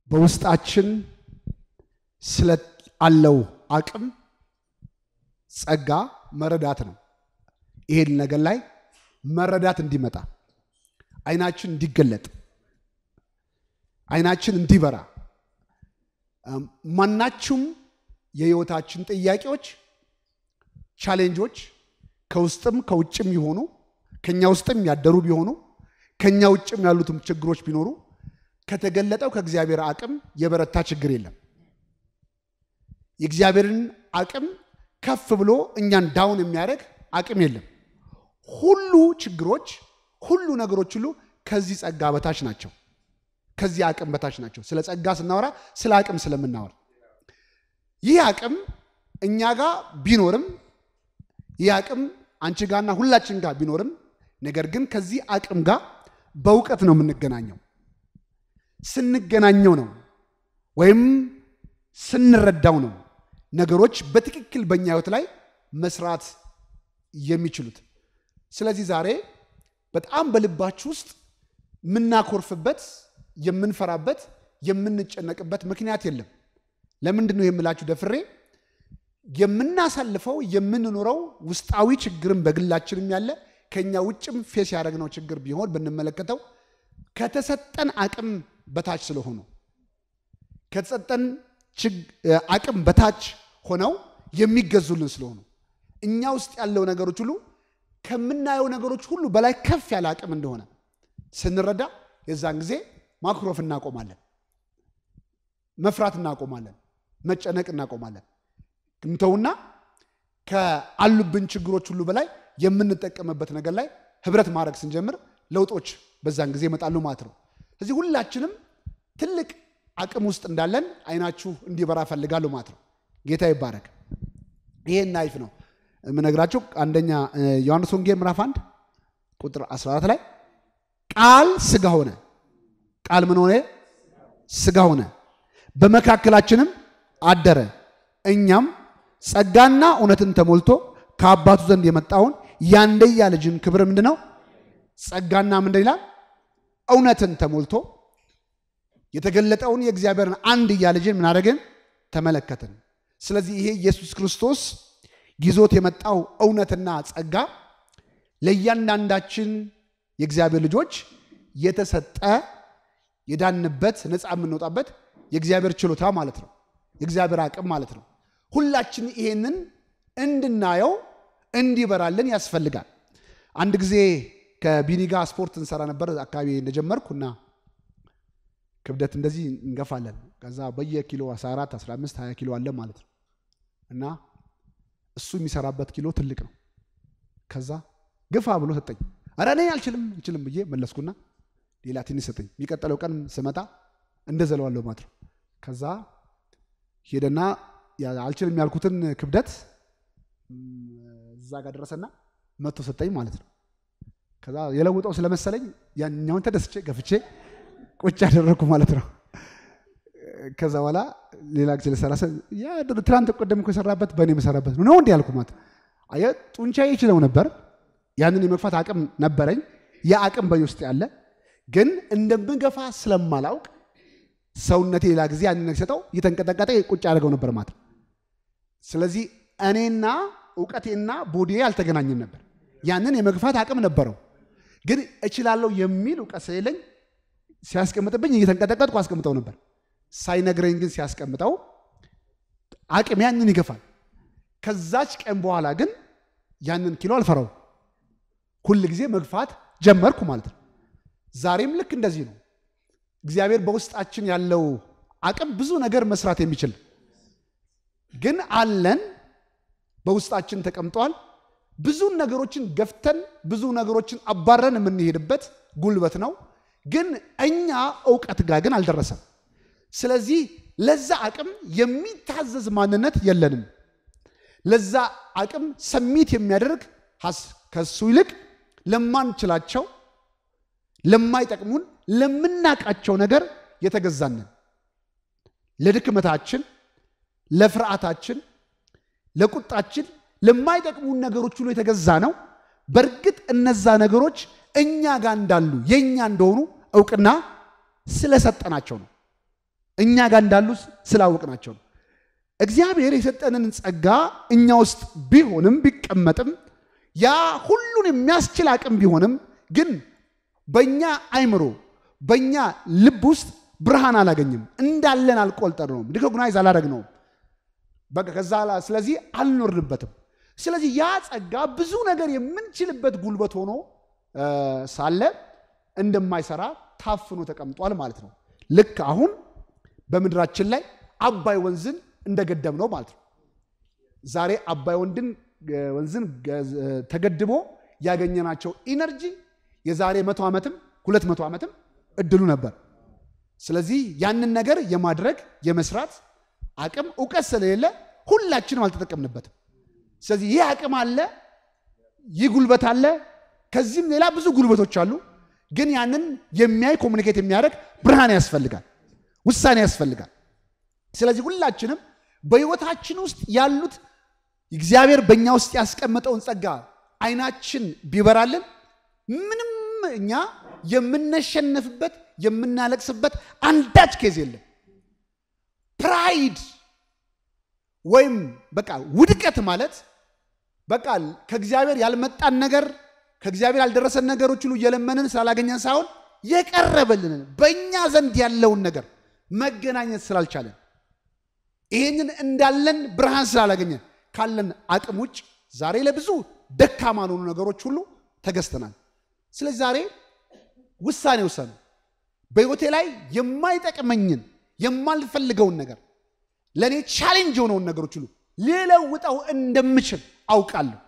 በውስጣችን ስለ አለው አቅም ጸጋ መረዳት ነው። ይሄን ነገር ላይ መረዳት እንዲመጣ አይናችን እንዲገለጥ አይናችን እንዲበራ ማናችሁም የህይወታችን ጥያቄዎች፣ ቻሌንጆች ከውስጥም ከውጭም ይሆኑ ከኛ ውስጥም ያደሩ ቢሆኑ ከኛ ውጭም ያሉትም ችግሮች ቢኖሩ ከተገለጠው ከእግዚአብሔር አቅም የበረታ ችግር የለም። የእግዚአብሔርን አቅም ከፍ ብሎ እኛን ዳውን የሚያደርግ አቅም የለም። ሁሉ ችግሮች፣ ሁሉ ነገሮች ሁሉ ከዚህ ጸጋ በታች ናቸው። ከዚህ አቅም በታች ናቸው። ስለ ጸጋ ስናወራ ስለ አቅም ስለምናወራ ይህ አቅም እኛ ጋር ቢኖርም ይህ አቅም አንቺ ጋርና ሁላችን ጋር ቢኖርም ነገር ግን ከዚህ አቅም ጋር በእውቀት ነው የምንገናኘው። ስንገናኘው ነው ወይም ስንረዳው ነው ነገሮች በትክክል በእኛ ህይወት ላይ መስራት የሚችሉት። ስለዚህ ዛሬ በጣም በልባችሁ ውስጥ የምናኮርፍበት፣ የምንፈራበት፣ የምንጨነቅበት ምክንያት የለም። ለምንድን ነው የምላችሁ ደፍሬ የምናሳልፈው የምንኖረው ውስጣዊ ችግርም በግላችንም ያለ ከኛ ውጭም ፌስ ያደረግነው ችግር ቢሆን ብንመለከተው ከተሰጠን አቅም በታች ስለሆኑ ከተሰጠን አቅም በታች ሆነው የሚገዙልን ስለሆኑ እኛ ውስጥ ያለው ነገሮች ሁሉ ከምናየው ነገሮች ሁሉ በላይ ከፍ ያለ አቅም እንደሆነ ስንረዳ የዛን ጊዜ ማኩረፍ እናቆማለን፣ መፍራት እናቆማለን፣ መጨነቅ እናቆማለን። እንተውና ከአሉብን ችግሮች ሁሉ በላይ የምንጠቀምበት ነገር ላይ ህብረት ማድረግ ስንጀምር ለውጦች በዛን ጊዜ ይመጣሉ ማለት ነው። እዚህ ሁላችንም ትልቅ አቅም ውስጥ እንዳለን አይናችሁ እንዲበራ ፈልጋለሁ ማለት ነው። ጌታ ይባረክ። ይሄን ናይፍ ነው የምነግራችሁ። አንደኛ ዮሐንስ ወንጌል ምዕራፍ 1 ቁጥር 14 ላይ ቃል ስጋ ሆነ፣ ቃል ምን ሆነ? ስጋ ሆነ፣ በመካከላችንም አደረ፣ እኛም ጸጋና እውነትን ተሞልቶ ከአባቱ ዘንድ የመጣውን ያንደያ ልጅን ክብር ምንድን ነው? ጸጋና ምንድን ይላል? እውነትን ተሞልቶ የተገለጠውን የእግዚአብሔርን አንድያ ልጅን ምን አደረግን? ተመለከትን። ስለዚህ ይሄ ኢየሱስ ክርስቶስ ይዞት የመጣው እውነትና ጸጋ ለእያንዳንዳችን የእግዚአብሔር ልጆች የተሰጠ የዳንበት ነፃ የምንወጣበት የእግዚአብሔር ችሎታ ማለት ነው። የእግዚአብሔር አቅም ማለት ነው። ሁላችን ይሄንን እንድናየው እንዲበራልን ያስፈልጋል። አንድ ጊዜ ከቢኒ ጋር ስፖርት እንሰራ ነበር አካባቢ እንደጀመርኩ እና ክብደት እንደዚህ እንገፋለን። ከዛ በየኪሎ 14፣ 15፣ 20 ኪሎ አለ ማለት ነው እና እሱ የሚሰራበት ኪሎ ትልቅ ነው። ከዛ ግፋ ብሎ ሰጠኝ። ኧረ እኔ አልችልም አልችልም ብዬ መለስኩና ሌላ ትንሽ ሰጠኝ። የሚቀጥለው ቀን ስመጣ እንደዘለዋለሁ ማለት ነው። ከዛ ሄደና አልችልም ያልኩትን ክብደት እዛ ጋር ደረሰና መቶ ሰጠኝ ማለት ነው። ከዛ የለውጠው ስለመሰለኝ ያኛውን ተደስቼ ገፍቼ ቁጭ ያደረግኩ ማለት ነው። ከዛ በኋላ ሌላ ጊዜ ልሰራ ትናንት ቀደም እኮ የሰራበት በእኔ የምሰራበት ነው እንዲ ያልኩ ማለት አየህ፣ ጡንቻዬ ይችለው ነበር። ያንን የመግፋት አቅም ነበረኝ። ያ አቅም በእኔ ውስጥ ያለ ግን እንደምገፋ ስለማላውቅ ሰውነቴ ሌላ ጊዜ ያንን ነገር ሲሰጠው እየተንቀጠቀጠ ቁጭ ያደርገው ነበር ማለት ነው። ስለዚህ እኔና እውቀቴና ቦዲዬ አልተገናኘም ነበር። ያንን የመግፋት አቅም ነበረው፣ ግን እችላለሁ የሚል እውቀት ስለሌለኝ ሲያስቀምጥብኝ እየተንቀጠቀጥኩ አስቀምጠው ነበር። ሳይነግረኝ ግን ሲያስቀምጠው አቅም ያንን ይገፋል። ከዛች ቀን በኋላ ግን ያንን ኪሎ አልፈራው፣ ሁል ጊዜ መግፋት ጀመርኩ ማለት ነው። ዛሬም ልክ እንደዚህ ነው። እግዚአብሔር በውስጣችን ያለው አቅም ብዙ ነገር መስራት የሚችል ግን አለን፣ በውስጣችን ተቀምጧል። ብዙ ነገሮችን ገፍተን ብዙ ነገሮችን አባረን የምንሄድበት ጉልበት ነው። ግን እኛ እውቀት ጋር ግን አልደረሰም። ስለዚህ ለዛ አቅም የሚታዘዝ ማንነት የለንም። ለዛ አቅም ሰሚት የሚያደርግ ከሱ ይልቅ ለማንችላቸው፣ ለማይጠቅሙን፣ ለምናቃቸው ነገር የተገዛንን ለድክመታችን፣ ለፍርሃታችን፣ ለቁጣችን፣ ለማይጠቅሙን ነገሮች ሁሉ የተገዛ ነው። በእርግጥ እነዛ ነገሮች እኛ ጋር እንዳሉ የእኛ እንደሆኑ እውቅና ስለሰጠናቸው ነው። እኛ ጋር እንዳሉ ስላወቅናቸው ነው። እግዚአብሔር የሰጠንን ጸጋ እኛ ውስጥ ቢሆንም ቢቀመጥም ያ ሁሉን የሚያስችል አቅም ቢሆንም ግን በእኛ አይምሮ በእኛ ልብ ውስጥ ብርሃን አላገኝም። እንዳለን አልቆጠርነውም፣ ሪኮግናይዝ አላደረግነውም። በቃ ከዛ ስለዚህ አልኖርንበትም። ስለዚህ ያ ጸጋ ብዙ ነገር የምንችልበት ጉልበት ሆኖ ሳለ እንደማይሰራ ታፍኖ ተቀምጧል ማለት ነው። ልክ አሁን በምድራችን ላይ አባይ ወንዝን እንደገደብ ነው ማለት ነው። ዛሬ አባይ ወንድን ወንዝን ተገድቦ ያገኘናቸው ኢነርጂ የዛሬ መቶ ዓመትም ሁለት መቶ ዓመትም እድሉ ነበር። ስለዚህ ያንን ነገር የማድረግ የመስራት አቅም እውቀት ስለሌለ ሁላችንም አልተጠቀምንበትም። ስለዚህ ይህ አቅም አለ፣ ይህ ጉልበት አለ። ከዚህም ሌላ ብዙ ጉልበቶች አሉ። ግን ያንን የሚያይ ኮሚኒኬት የሚያደርግ ብርሃን ያስፈልጋል፣ ውሳኔ ያስፈልጋል። ስለዚህ ሁላችንም በሕይወታችን ውስጥ ያሉት እግዚአብሔር በእኛ ውስጥ ያስቀመጠውን ጸጋ አይናችን ቢበራልን ምንም እኛ የምነሸነፍበት የምናለቅስበት አንዳች ኬዝ የለም። ፕራይድ ወይም በቃ ውድቀት ማለት በቃ ከእግዚአብሔር ያልመጣን ነገር ከእግዚአብሔር ያልደረሰን ነገሮች ሁሉ እየለመንን ስላላገኘን ሳይሆን የቀረበልንን በእኛ ዘንድ ያለውን ነገር መገናኘት ስላልቻለን ይህንን እንዳለን ብርሃን ስላላገኘን ካለን አቅም ውጭ ዛሬ ለብዙ ደካማ ለሆኑ ነገሮች ሁሉ ተገዝተናል። ስለዚህ ዛሬ ውሳኔ ውሰኑ። በሕይወቴ ላይ የማይጠቅመኝን የማልፈልገውን ነገር ለእኔ ቻሌንጅ የሆነውን ነገሮች ሁሉ ሊለውጠው እንደምችል አውቃለሁ።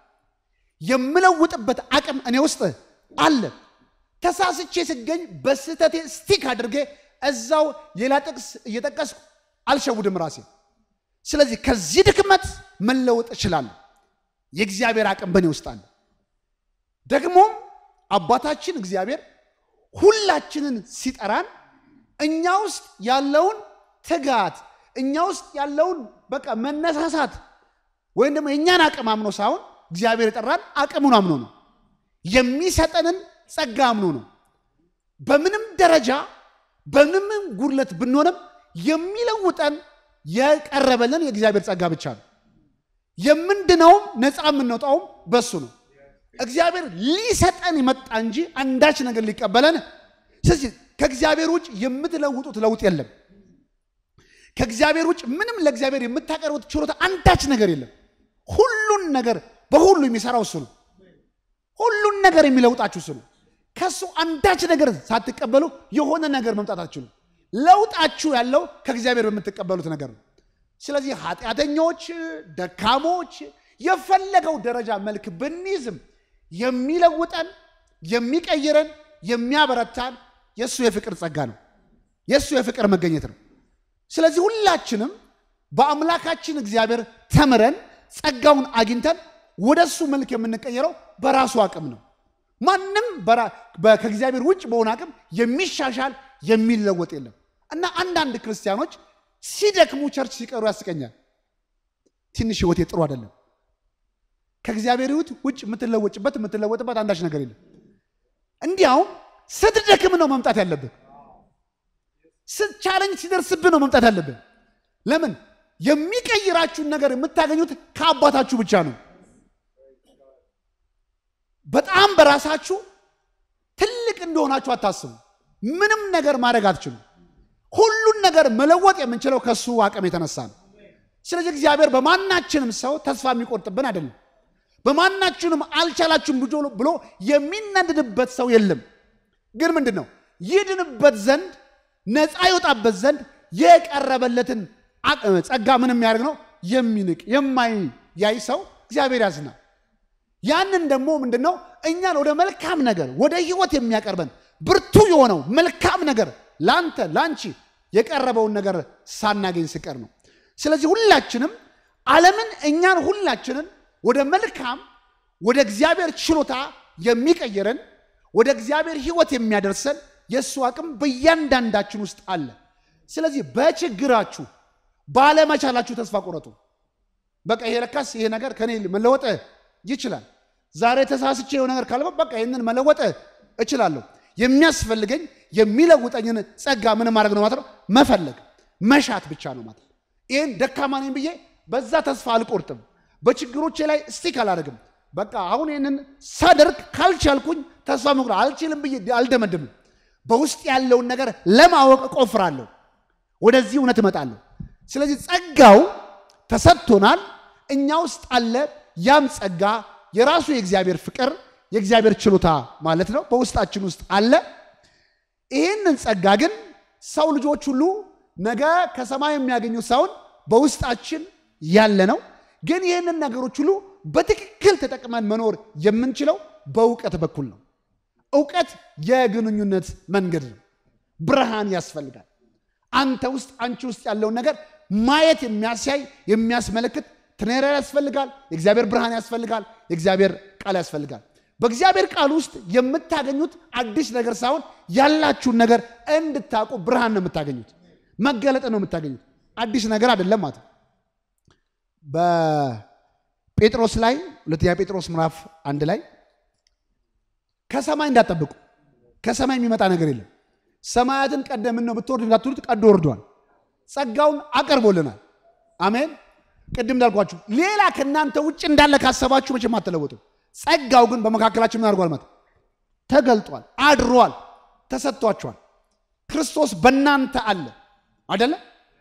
የምለውጥበት አቅም እኔ ውስጥ አለ። ተሳስቼ ስገኝ በስህተቴ ስቲክ አድርጌ እዛው ሌላ ጥቅስ እየጠቀስኩ አልሸውድም ራሴ። ስለዚህ ከዚህ ድክመት መለወጥ እችላለሁ። የእግዚአብሔር አቅም በእኔ ውስጥ አለ። ደግሞም አባታችን እግዚአብሔር ሁላችንን ሲጠራን እኛ ውስጥ ያለውን ትጋት እኛ ውስጥ ያለውን በቃ መነሳሳት ወይም ደግሞ የእኛን አቅም አምኖ ሳይሆን እግዚአብሔር የጠራን አቅሙን አምኖ ነው። የሚሰጠንን ጸጋ አምኖ ነው። በምንም ደረጃ በምንም ጉድለት ብንሆንም የሚለውጠን የቀረበልን የእግዚአብሔር ጸጋ ብቻ ነው። የምንድነውም ነፃ የምንወጣውም በሱ ነው። እግዚአብሔር ሊሰጠን የመጣ እንጂ አንዳች ነገር ሊቀበለን። ስለዚህ ከእግዚአብሔር ውጭ የምትለውጡት ለውጥ የለም። ከእግዚአብሔር ውጭ ምንም ለእግዚአብሔር የምታቀርቡት ችሎታ አንዳች ነገር የለም። ሁሉን ነገር በሁሉ የሚሰራው እሱ ነው። ሁሉን ነገር የሚለውጣችሁ እሱ ነው። ከእሱ አንዳች ነገር ሳትቀበሉ የሆነ ነገር መምጣት አትችሉም። ለውጣችሁ ያለው ከእግዚአብሔር በምትቀበሉት ነገር ነው። ስለዚህ ኃጢአተኞች፣ ደካሞች የፈለገው ደረጃ መልክ ብንይዝም የሚለውጠን የሚቀይረን የሚያበረታን የእሱ የፍቅር ጸጋ ነው። የእሱ የፍቅር መገኘት ነው። ስለዚህ ሁላችንም በአምላካችን እግዚአብሔር ተምረን ጸጋውን አግኝተን ወደ እሱ መልክ የምንቀየረው በራሱ አቅም ነው። ማንም ከእግዚአብሔር ውጭ በሆነ አቅም የሚሻሻል የሚለወጥ የለም እና አንዳንድ ክርስቲያኖች ሲደክሙ ቸርች ሲቀሩ ያስቀኛል። ትንሽ ህይወቴ ጥሩ አይደለም። ከእግዚአብሔር ሕይወት ውጭ የምትለወጭበት የምትለወጥበት አንዳች ነገር የለም። እንዲያውም ስትደክም ነው መምጣት ያለብህ። ቻለንጅ ሲደርስብህ ነው መምጣት ያለብህ። ለምን? የሚቀይራችሁን ነገር የምታገኙት ከአባታችሁ ብቻ ነው። በጣም በራሳችሁ ትልቅ እንደሆናችሁ አታስቡ። ምንም ነገር ማድረግ አትችሉም። ሁሉን ነገር መለወጥ የምንችለው ከሱ አቅም የተነሳ ነው። ስለዚህ እግዚአብሔር በማናችንም ሰው ተስፋ የሚቆርጥብን አይደለም። በማናችንም አልቻላችሁም ብሎ የሚነድድበት ሰው የለም። ግን ምንድን ነው ይድንበት ዘንድ ነፃ ይወጣበት ዘንድ የቀረበለትን ጸጋ ምን የሚያደርግ ነው የሚንቅ የማያይ ሰው እግዚአብሔር ያዝናል። ያንን ደግሞ ምንድን ነው እኛን ወደ መልካም ነገር ወደ ህይወት የሚያቀርበን ብርቱ የሆነው መልካም ነገር ለአንተ ለአንቺ የቀረበውን ነገር ሳናገኝ ስቀር ነው። ስለዚህ ሁላችንም ዓለምን እኛን ሁላችንን ወደ መልካም ወደ እግዚአብሔር ችሎታ የሚቀይረን ወደ እግዚአብሔር ህይወት የሚያደርሰን የእሱ አቅም በእያንዳንዳችን ውስጥ አለ። ስለዚህ በችግራችሁ ባለመቻላችሁ ተስፋ ቆረጡ። በቃ ይሄ ለካስ ይሄ ነገር ከኔ መለወጥ ይችላል። ዛሬ ተሳስቼ የሆነ ነገር ካልበ በቃ ይህንን መለወጥ እችላለሁ። የሚያስፈልገኝ የሚለውጠኝን ጸጋ ምን ማድረግ ነው ማለት ነው መፈለግ። መሻት ብቻ ነው ማለት ነው። ይህን ደካማ ነኝ ብዬ በዛ ተስፋ አልቆርጥም። በችግሮቼ ላይ ስቲክ አላደርግም። በቃ አሁን ይህንን ሳደርግ ካልቻልኩኝ ተስፋ መቁረጥ አልችልም ብዬ አልደመድምም። በውስጥ ያለውን ነገር ለማወቅ እቆፍራለሁ። ወደዚህ እውነት እመጣለሁ። ስለዚህ ጸጋው ተሰጥቶናል፣ እኛ ውስጥ አለ። ያም ጸጋ የራሱ የእግዚአብሔር ፍቅር የእግዚአብሔር ችሎታ ማለት ነው በውስጣችን ውስጥ አለ። ይህንን ጸጋ ግን ሰው ልጆች ሁሉ ነገ ከሰማይ የሚያገኙት ሳይሆን በውስጣችን ያለ ነው። ግን ይህንን ነገሮች ሁሉ በትክክል ተጠቅመን መኖር የምንችለው በእውቀት በኩል ነው። እውቀት የግንኙነት መንገድ ነው። ብርሃን ያስፈልጋል። አንተ ውስጥ አንቺ ውስጥ ያለውን ነገር ማየት የሚያሳይ የሚያስመለክት ትኔራ ያስፈልጋል። የእግዚአብሔር ብርሃን ያስፈልጋል። የእግዚአብሔር ቃል ያስፈልጋል። በእግዚአብሔር ቃል ውስጥ የምታገኙት አዲስ ነገር ሳይሆን ያላችሁን ነገር እንድታውቁ ብርሃን ነው የምታገኙት፣ መገለጥ ነው የምታገኙት። አዲስ ነገር አይደለም ማለት ነው። በጴጥሮስ ላይ ሁለተኛ ጴጥሮስ ምዕራፍ አንድ ላይ ከሰማይ እንዳትጠብቁ፣ ከሰማይ የሚመጣ ነገር የለም። ሰማያትን ቀደምን ነው ብትወርድ እንዳትሉት ቀዶ ወርዷል። ጸጋውን አቀርቦልናል። አሜን። ቅድም እንዳልኳችሁ ሌላ ከእናንተ ውጭ እንዳለ ካሰባችሁ መቼም አትለወጡ። ጸጋው ግን በመካከላችን ምን አድርጓል? ማለት ተገልጧል፣ አድሯል፣ ተሰጥቷችኋል። ክርስቶስ በእናንተ አለ አደለ?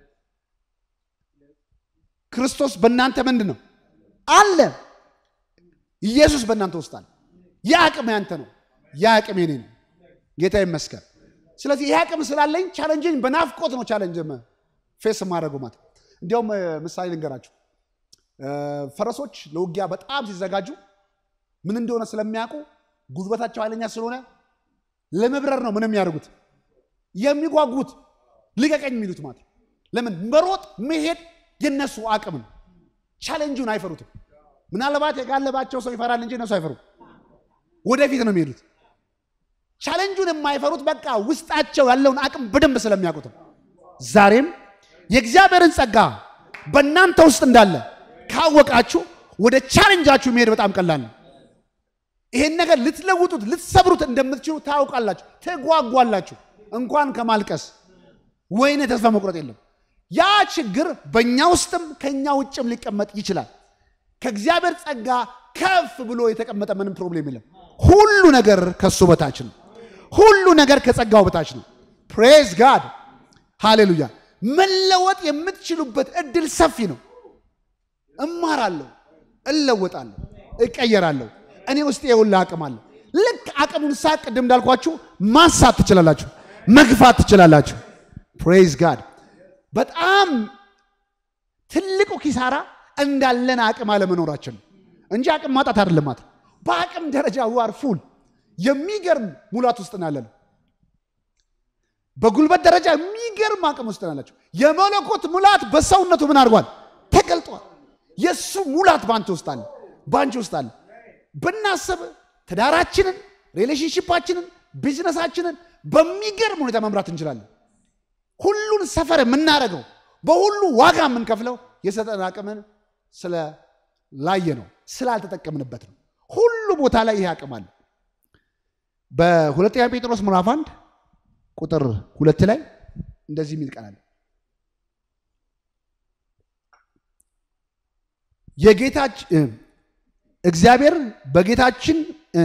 ክርስቶስ በእናንተ ምንድን ነው አለ። ኢየሱስ በእናንተ ውስጥ አለ። ይህ አቅም ያንተ ነው፣ ይህ አቅም የኔ ነው። ጌታ ይመስገን። ስለዚህ ይህ አቅም ስላለኝ ቻለንጅኝ በናፍቆት ነው ቻለንጅ ፌስ የማደርገው ማለት እንዲያውም ምሳሌ ልንገራችሁ። ፈረሶች ለውጊያ በጣም ሲዘጋጁ ምን እንደሆነ ስለሚያውቁ ጉልበታቸው ኃይለኛ ስለሆነ ለመብረር ነው ምንም የሚያደርጉት የሚጓጉት ልቀቀኝ የሚሉት ማለት ለምን መሮጥ መሄድ የነሱ አቅም ነው። ቻሌንጁን አይፈሩትም። ምናልባት የጋለባቸው ሰው ይፈራል እንጂ እነሱ አይፈሩም። ወደፊት ነው የሚሄዱት። ቻሌንጁን የማይፈሩት በቃ ውስጣቸው ያለውን አቅም በደንብ ስለሚያውቁትም ዛሬም የእግዚአብሔርን ጸጋ በእናንተ ውስጥ እንዳለ ካወቃችሁ ወደ ቻሌንጃችሁ መሄድ በጣም ቀላል ነው። ይሄን ነገር ልትለውጡት ልትሰብሩት እንደምትችሉ ታውቃላችሁ፣ ትጓጓላችሁ። እንኳን ከማልቀስ ወይኔ ተስፋ መቁረጥ የለም። ያ ችግር በእኛ ውስጥም ከእኛ ውጭም ሊቀመጥ ይችላል። ከእግዚአብሔር ጸጋ ከፍ ብሎ የተቀመጠ ምንም ፕሮብሌም የለም። ሁሉ ነገር ከሱ በታች ነው። ሁሉ ነገር ከጸጋው በታች ነው። ፕሬዝ ጋድ ሃሌሉያ። መለወጥ የምትችሉበት እድል ሰፊ ነው። እማራለሁ፣ እለወጣለሁ፣ እቀየራለሁ። እኔ ውስጥ የውላ አቅም አለ። ልክ አቅሙን ሳቅ ቅድም እንዳልኳችሁ ማንሳት ትችላላችሁ፣ መግፋት ትችላላችሁ። ፕሬዝ ጋድ። በጣም ትልቁ ኪሳራ እንዳለን አቅም አለመኖራችን ነው እንጂ አቅም ማጣት አይደለም። ማለት በአቅም ደረጃ ዋር ፉል የሚገርም ሙላት ውስጥ ነው ያለነው። በጉልበት ደረጃ የሚገርም አቅም ውስጥ ናላቸው። የመለኮት ሙላት በሰውነቱ ምን አድርጓል? ተገልጧል። የእሱ ሙላት በአንተ ውስጥ አለ፣ በአንቺ ውስጥ አለ። ብናስብ ትዳራችንን፣ ሪሌሽንሽፓችንን፣ ቢዝነሳችንን በሚገርም ሁኔታ መምራት እንችላለን። ሁሉን ሰፈር የምናደርገው በሁሉ ዋጋ የምንከፍለው የሰጠን አቅምን ስለላየ ነው፣ ስላልተጠቀምንበት ነው። ሁሉ ቦታ ላይ ይሄ አቅም አለ። በሁለተኛ ጴጥሮስ ምዕራፍ አንድ ቁጥር ሁለት ላይ እንደዚህ የሚል ቃል አለ። የጌታችን እግዚአብሔር በጌታችን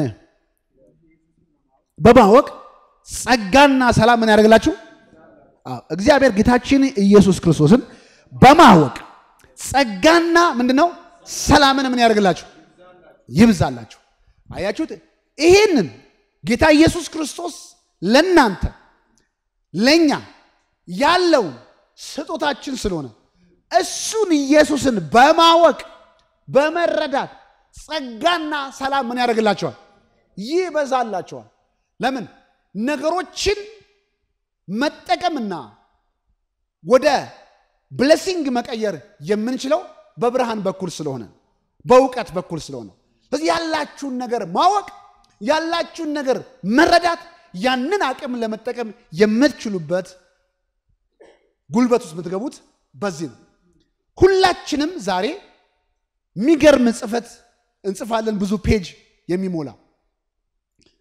በማወቅ ጸጋና ሰላም ምን ያደርግላችሁ? እግዚአብሔር ጌታችን ኢየሱስ ክርስቶስን በማወቅ ጸጋና ምንድን ነው ሰላምን ምን ያደርግላችሁ? ይብዛላችሁ። አያችሁት? ይህንን ጌታ ኢየሱስ ክርስቶስ ለእናንተ ለእኛ ያለውን ስጦታችን ስለሆነ እሱን ኢየሱስን በማወቅ በመረዳት ጸጋና ሰላም ምን ያደርግላቸዋል? ይበዛላቸዋል። ለምን ነገሮችን መጠቀምና ወደ ብለሲንግ መቀየር የምንችለው በብርሃን በኩል ስለሆነ በእውቀት በኩል ስለሆነ ስለዚህ ያላችሁን ነገር ማወቅ ያላችሁን ነገር መረዳት ያንን አቅም ለመጠቀም የምትችሉበት ጉልበት ውስጥ የምትገቡት በዚህ ነው። ሁላችንም ዛሬ የሚገርም ጽፈት እንጽፋለን፣ ብዙ ፔጅ የሚሞላ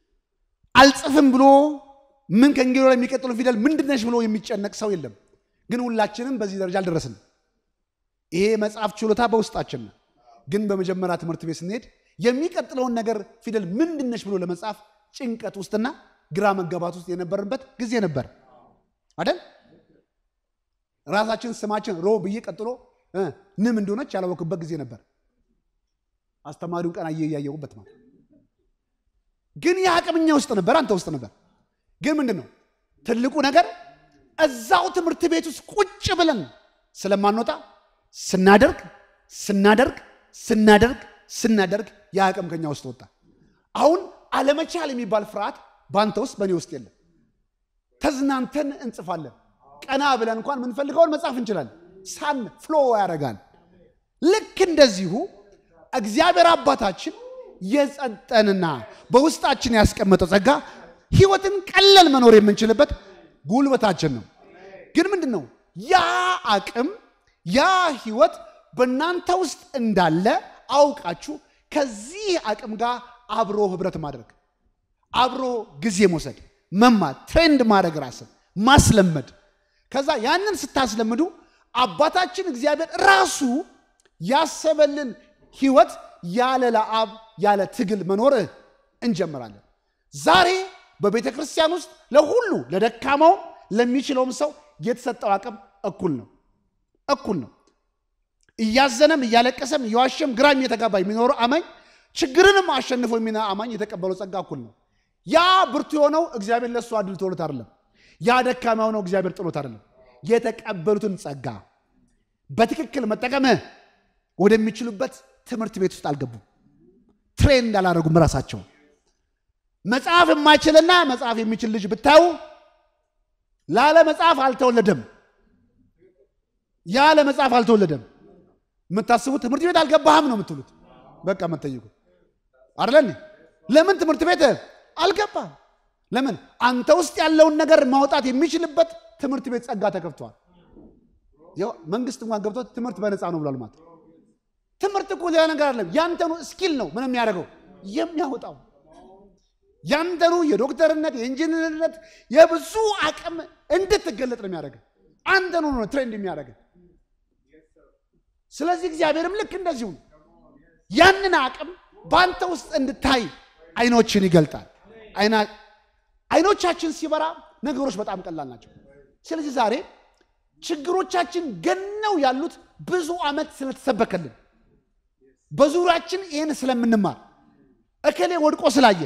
አልጽፍም ብሎ ምን ከእንግዲህ ወዲያ የሚቀጥለው ፊደል ምንድነሽ ብሎ የሚጨነቅ ሰው የለም። ግን ሁላችንም በዚህ ደረጃ አልደረስንም። ይሄ መጽሐፍ ችሎታ በውስጣችን ነው። ግን በመጀመሪያ ትምህርት ቤት ስንሄድ የሚቀጥለውን ነገር ፊደል ምንድነች ብሎ ለመጻፍ ጭንቀት ውስጥና ግራ መጋባት ውስጥ የነበርንበት ጊዜ ነበር አይደል? ራሳችን ስማችን ሮ ብዬ ቀጥሎ እ ንም እንደሆነች ያላወቅበት ጊዜ ነበር። አስተማሪውን ቀን አየ እያየሁበት ማለት ግን ይህ አቅምኛ ውስጥ ነበር፣ አንተ ውስጥ ነበር። ግን ምንድን ነው ትልቁ ነገር እዛው ትምህርት ቤት ውስጥ ቁጭ ብለን ስለማንወጣ ስናደርግ ስናደርግ ስናደርግ ስናደርግ ያ አቅም ከኛ ውስጥ ወጣ። አሁን አለመቻል የሚባል ፍርሃት በአንተ ውስጥ በእኔ ውስጥ የለም። ተዝናንተን እንጽፋለን። ቀና ብለን እንኳን የምንፈልገውን መጻፍ እንችላለን። ሳን ፍሎ ያደርጋል። ልክ እንደዚሁ እግዚአብሔር አባታችን የጸጠንና በውስጣችን ያስቀመጠው ጸጋ ህይወትን ቀለል መኖር የምንችልበት ጉልበታችን ነው። ግን ምንድን ነው ያ አቅም ያ ህይወት በእናንተ ውስጥ እንዳለ አውቃችሁ ከዚህ አቅም ጋር አብሮ ህብረት ማድረግ፣ አብሮ ጊዜ መውሰድ፣ መማር፣ ትሬንድ ማድረግ፣ ራስን ማስለመድ። ከዛ ያንን ስታስለምዱ አባታችን እግዚአብሔር ራሱ ያሰበልን ህይወት ያለ ለአብ ያለ ትግል መኖር እንጀምራለን። ዛሬ በቤተ ክርስቲያን ውስጥ ለሁሉ ለደካማውም ለሚችለውም ሰው የተሰጠው አቅም እኩል ነው እኩል ነው። እያዘነም እያለቀሰም እየዋሸም ግራም እየተጋባ የሚኖረው አማኝ ችግርንም አሸንፎ የሚና አማኝ የተቀበለው ጸጋ እኩል ነው። ያ ብርቱ የሆነው እግዚአብሔር ለእሱ አድል ተውሎት አይደለም። ያ ደካማ የሆነው እግዚአብሔር ጥሎት አይደለም። የተቀበሉትን ጸጋ በትክክል መጠቀምህ ወደሚችሉበት ትምህርት ቤት ውስጥ አልገቡም። ትሬንድ አላደረጉም ራሳቸው። መጽሐፍ የማይችልና መጽሐፍ የሚችል ልጅ ብታዩ ላለ መጽሐፍ አልተወለደም። ያለ መጽሐፍ አልተወለደም። የምታስቡት ትምህርት ቤት አልገባህም ነው የምትሉት። በቃ መጠይቁ አይደለን? ለምን ትምህርት ቤት አልገባህም? ለምን አንተ ውስጥ ያለውን ነገር ማውጣት የሚችልበት ትምህርት ቤት ጸጋ ተከፍቷል። ያው መንግስት እንኳን ገብቶት ትምህርት በነፃ ነው ብሏል ማለት ትምህርት እኮ ሌላ ነገር አይደለም። ያንተኑ ስኪል ነው ምን የሚያደርገው የሚያወጣው ያንተኑ የዶክተርነት የኢንጂነርነት የብዙ አቅም እንድትገለጥ ነው የሚያደርግ አንተኑ ነው ትሬንድ የሚያደርግ ስለዚህ እግዚአብሔርም ልክ እንደዚሁ ነው ያንን አቅም በአንተ ውስጥ እንድታይ አይኖችን ይገልጣል አይኖቻችን ሲበራ ነገሮች በጣም ቀላል ናቸው ስለዚህ ዛሬ ችግሮቻችን ገነው ያሉት ብዙ ዓመት ስለተሰበከልን በዙሪያችን ይህን ስለምንማር እከሌ ወድቆ ስላየ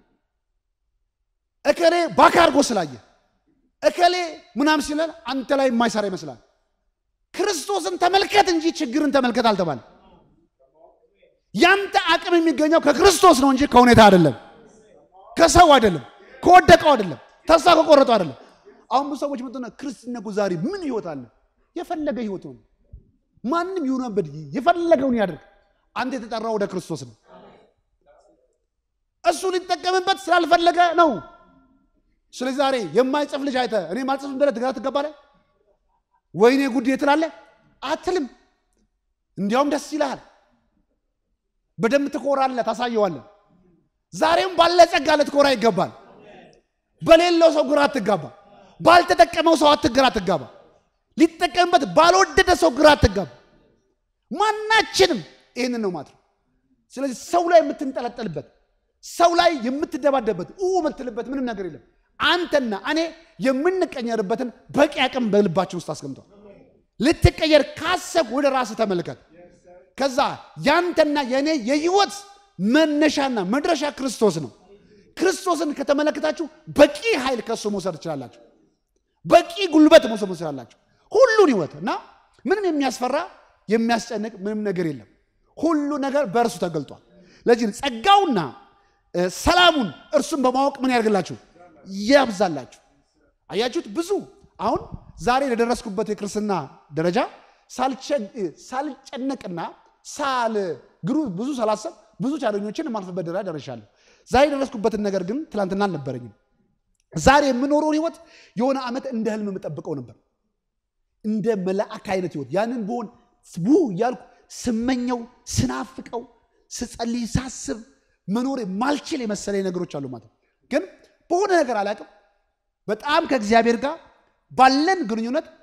እከሌ ባካ አድርጎ ስላየ እከሌ ምናም ሲለን አንተ ላይ የማይሰራ ይመስላል። ክርስቶስን ተመልከት እንጂ ችግርን ተመልከት አልተባለ። ያንተ አቅም የሚገኘው ከክርስቶስ ነው እንጂ ከሁኔታ አይደለም፣ ከሰው አይደለም፣ ከወደቀው አይደለም፣ ተስፋ ከቆረጠው አይደለም። አሁን ብዙ ሰዎች ምጥነ ክርስትና ዛሬ ምን ህይወት አለ? የፈለገ ህይወት ነው። ማንም ይሁንበት የፈለገውን ያደርግ። አንተ የተጠራው ወደ ክርስቶስ ነው። እሱ ሊጠቀምበት ስላልፈለገ ነው። ስለዚህ ዛሬ የማይጽፍ ልጅ አይተህ እኔ ማልጽፍ ብለህ ትግራ ትገባለህ? ወይኔ ጉዴ ትላለህ? አትልም። እንዲያውም ደስ ይልሃል። በደንብ ትኮራለህ፣ ታሳየዋለህ። ዛሬም ባለ ጸጋ ልትኮራ ይገባል። በሌለው ሰው ግራ አትጋባ። ባልተጠቀመው ሰው አትግራ አትጋባ። ሊጠቀምበት ባልወደደ ሰው ግራ አትጋባ። ማናችንም ይህንን ነው ማለት ነው። ስለዚህ ሰው ላይ የምትንጠለጠልበት ሰው ላይ የምትደባደበት የምትልበት ምንም ነገር የለም። አንተና እኔ የምንቀየርበትን በቂ አቅም በልባችን ውስጥ አስቀምጧል። ልትቀየር ካሰብ ወደ ራስህ ተመልከት። ከዛ ያንተና የእኔ የህይወት መነሻና መድረሻ ክርስቶስ ነው። ክርስቶስን ከተመለከታችሁ በቂ ኃይል ከሱ መውሰድ ትችላላችሁ። በቂ ጉልበት መውሰድ ትችላላችሁ። ሁሉን ህይወት እና ምንም የሚያስፈራ የሚያስጨንቅ ምንም ነገር የለም። ሁሉ ነገር በእርሱ ተገልጧል። ለዚህ ጸጋውና ሰላሙን እርሱን በማወቅ ምን ያደርግላችሁ ያብዛላችሁ። አያችሁት? ብዙ አሁን ዛሬ ለደረስኩበት የክርስትና ደረጃ ሳልጨነቅና ሳል ግሩ ብዙ ሳላሰብ ብዙ ቻለኞችን የማልፍበት ደረጃ ደርሻለሁ። ዛሬ የደረስኩበትን ነገር ግን ትላንትና አልነበረኝም። ዛሬ የምኖረውን ህይወት የሆነ ዓመት እንደ ህልም የምጠብቀው ነበር፣ እንደ መላእክ አይነት ህይወት ያንን በሆን ቡ እያልኩ ስመኘው ስናፍቀው ስጸልይ ሳስብ መኖር ማልችል የመሰለኝ ነገሮች አሉ ማለት ነው። ግን በሆነ ነገር አላውቅም። በጣም ከእግዚአብሔር ጋር ባለን ግንኙነት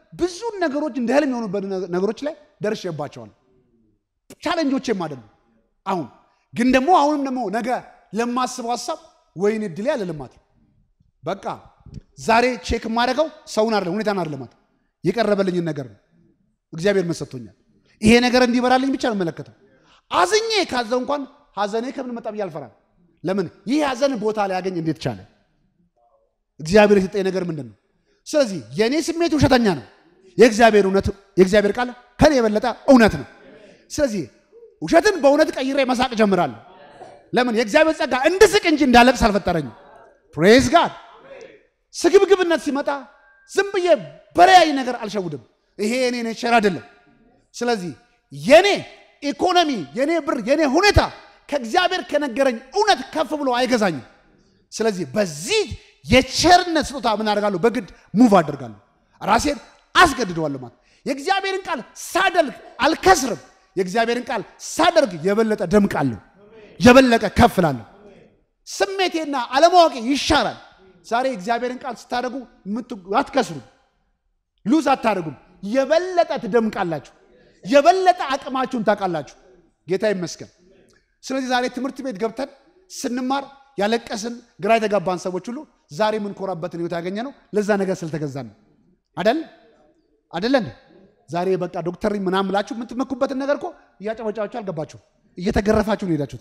ብዙ ነገሮች እንደ ህልም የሆኑበት ነገሮች ላይ ደርሼባቸዋል። ቻለንጆቼም አይደሉም። አሁን ግን ደግሞ አሁንም ደግሞ ነገ ለማስበው ሀሳብ ወይን እድሌ አለ ልማት በቃ ዛሬ ቼክ የማደርገው ሰውን አይደለም ሁኔታን አይደለም ማለት የቀረበልኝን ነገር ነው። እግዚአብሔር መሰጥቶኛል። ይሄ ነገር እንዲበራልኝ ብቻ ነው የምመለከተው። አዝኜ ካዘው እንኳን ሀዘኔ ከምን መጣ ብዬ አልፈራም። ለምን ይህ ሀዘን ቦታ ሊያገኝ እንዴት ቻለ? እግዚአብሔር የሰጠኝ ነገር ምንድን ነው? ስለዚህ የእኔ ስሜት ውሸተኛ ነው። የእግዚአብሔር እውነት የእግዚአብሔር ቃል ከኔ የበለጠ እውነት ነው። ስለዚህ ውሸትን በእውነት ቀይሬ መሳቅ ጀምራለሁ። ለምን የእግዚአብሔር ጸጋ እንድስቅ እንጂ እንዳለቅስ አልፈጠረኝም። ፕሬዝ ጋድ። ስግብግብነት ሲመጣ ዝም ብዬ በለያይ ነገር አልሸውድም። ይሄ የኔ ኔቸር አይደለም። ስለዚህ የኔ ኢኮኖሚ፣ የኔ ብር፣ የኔ ሁኔታ ከእግዚአብሔር ከነገረኝ እውነት ከፍ ብሎ አይገዛኝም። ስለዚህ በዚህ የቸርነት ስጦታ ምን አደርጋለሁ? በግድ ሙቭ አደርጋለሁ። ራሴን አስገድደዋለሁ ማለት የእግዚአብሔርን ቃል ሳደርግ አልከስርም። የእግዚአብሔርን ቃል ሳደርግ የበለጠ ደምቃለሁ፣ የበለጠ ከፍላለሁ። ስሜቴና አለማወቄ ይሻራል። ዛሬ የእግዚአብሔርን ቃል ስታደርጉ አትከስሩም፣ ሉዝ አታደርጉም። የበለጠ ትደምቃላችሁ፣ የበለጠ አቅማችሁን ታውቃላችሁ። ጌታ ይመስገን። ስለዚህ ዛሬ ትምህርት ቤት ገብተን ስንማር ያለቀስን ግራ የተጋባን ሰዎች ሁሉ ዛሬ የምንኮራበትን ህይወት ያገኘ ነው ለዛ ነገር ስለተገዛን ነው። አደል አደለን? ዛሬ በቃ ዶክተር ምናምን ብላችሁ የምትመኩበትን ነገር እኮ እያጨበጫችሁ አልገባችሁ፣ እየተገረፋችሁ ነው ሄዳችሁት።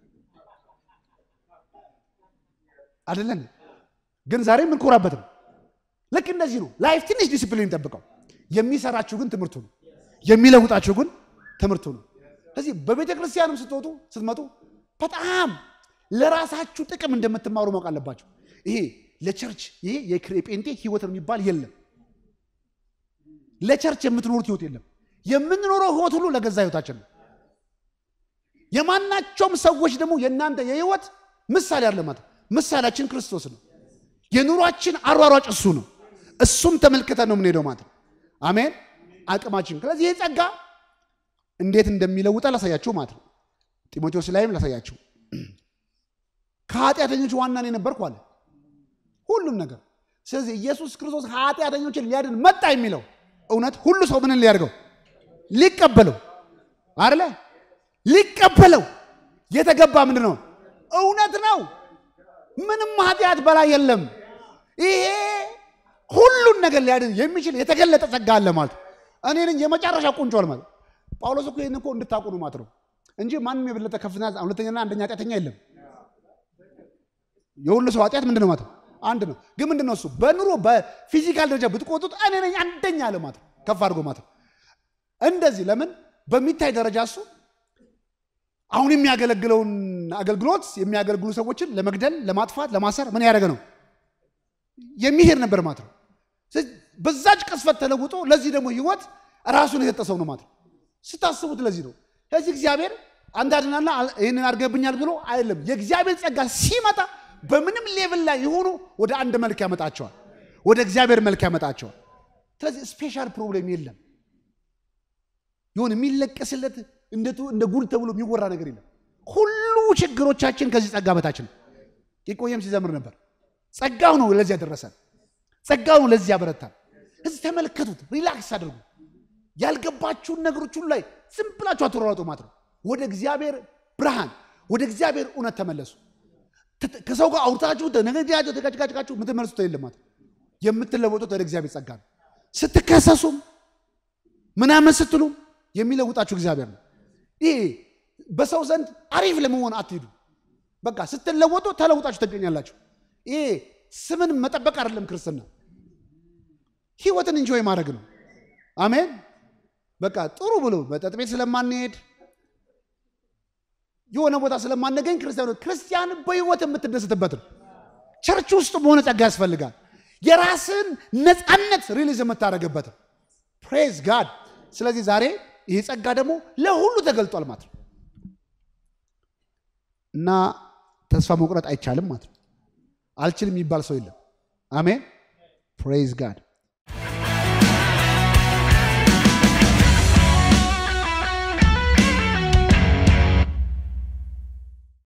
አደለን? ግን ዛሬ የምንኮራበት ነው። ልክ እንደዚህ ነው። ላይፍ ትንሽ ዲሲፕሊን ጠብቀው። የሚሰራችሁ ግን ትምህርቱ ነው። የሚለውጣችሁ ግን ትምህርቱ ነው። ስለዚህ በቤተ ክርስቲያንም ስትወጡ ስትመጡ በጣም ለራሳችሁ ጥቅም እንደምትማሩ ማወቅ አለባቸው። ይሄ ለቸርች ይሄ የጴንጤ ህይወት የሚባል የለም። ለቸርች የምትኖሩት ህይወት የለም። የምንኖረው ህይወት ሁሉ ለገዛ ህይወታችን ነው። የማናቸውም ሰዎች ደግሞ የእናንተ የህይወት ምሳሌ አለ ማለት ምሳሌያችን ክርስቶስ ነው። የኑሯችን አሯሯጭ እሱ ነው። እሱም ተመልክተን ነው የምንሄደው ማለት ነው። አሜን። አቅማችን ስለዚህ ይህ ጸጋ እንዴት እንደሚለውጠ ላሳያችሁ ማለት ነው። ጢሞቴዎስ ላይም ላሳያችሁ ከኃጢአተኞች ዋና ነው የነበርኩ አለ ሁሉም ነገር። ስለዚህ ኢየሱስ ክርስቶስ ኃጢአተኞችን ሊያድን መጣ የሚለው እውነት ሁሉ ሰው ምንን ሊያደርገው ሊቀበለው አይደለ? ሊቀበለው የተገባ ምንድን ነው? እውነት ነው። ምንም ኃጢአት በላይ የለም። ይሄ ሁሉን ነገር ሊያድን የሚችል የተገለጠ ጸጋ አለ ማለት እኔ ነኝ የመጨረሻ ቁንጮ ማለት ጳውሎስ እኮ ይህን እኮ እንድታውቁ ነው ማለት ነው እንጂ ማንም የበለጠ ከፍተኛ ሁለተኛና አንደኛ ኃጢአተኛ የለም። የሁሉ ሰው ኃጢአት ምንድን ነው ማለት አንድ ነው። ግን ምንድን ነው እሱ በኑሮ በፊዚካል ደረጃ ብትቆጡት እኔ ነኝ አንደኛ አለ ማለት ከፍ አድርጎ ማለት እንደዚህ ለምን በሚታይ ደረጃ እሱ አሁን የሚያገለግለውን አገልግሎት የሚያገለግሉ ሰዎችን ለመግደል፣ ለማጥፋት፣ ለማሰር ምን ያደረገ ነው የሚሄድ ነበር ማለት ነው። በዛች ቅስፈት ተለውጦ ለዚህ ደግሞ ህይወት ራሱን የሰጠ ሰው ነው ማለት ነው። ስታስቡት ለዚህ ነው። ስለዚህ እግዚአብሔር አንድ አድናና ይህንን አድርገብኛል ብሎ አይደለም። የእግዚአብሔር ጸጋ ሲመጣ በምንም ሌቭል ላይ የሆኑ ወደ አንድ መልክ ያመጣቸዋል፣ ወደ እግዚአብሔር መልክ ያመጣቸዋል። ስለዚህ ስፔሻል ፕሮብሌም የለም። ይሁን የሚለቀስለት እንደ ጉድ ተብሎ የሚወራ ነገር የለም። ሁሉ ችግሮቻችን ከዚህ ጸጋ በታች ነው። የቆየም ሲዘምር ነበር። ጸጋው ነው ለዚህ ያደረሰን፣ ጸጋው ነው ለዚህ ያበረታል። እዚህ ተመልከቱት፣ ሪላክስ አድርጉ። ያልገባችሁን ነገሮች ሁሉ ላይ ዝም ብላችሁ አትሯሯጡ ማለት ነው። ወደ እግዚአብሔር ብርሃን፣ ወደ እግዚአብሔር እውነት ተመለሱ። ከሰው ጋር አውርታችሁ ተነገጃችሁ ተጋጭጋጭቃችሁ የምትመልሱት የለም ማለት ነው። የምትለወጡት ወደ እግዚአብሔር ጸጋ ነው። ስትከሰሱም ምናምን ስትሉ የሚለውጣችሁ እግዚአብሔር ነው። ይሄ በሰው ዘንድ አሪፍ ለመሆን አትሄዱ። በቃ ስትለወጡ ተለውጣችሁ ትገኛላችሁ። ይሄ ስምን መጠበቅ አይደለም ክርስትና፣ ህይወትን እንጆይ ማድረግ ነው። አሜን። በቃ ጥሩ ብሎ መጠጥ ቤት ስለማንሄድ የሆነ ቦታ ስለማንገኝ ክርስቲያኖ ክርስቲያን በህይወት የምትደስትበት ነው። ቸርች ውስጥ መሆነ ጸጋ ያስፈልጋል። የራስን ነፃነት ሪሊዝ የምታደርግበት ፕሬዝ ጋድ። ስለዚህ ዛሬ ይህ ጸጋ ደግሞ ለሁሉ ተገልጧል ማለት ነው እና ተስፋ መቁረጥ አይቻልም ማለት ነው። አልችልም የሚባል ሰው የለም። አሜን ፕሬዝ ጋድ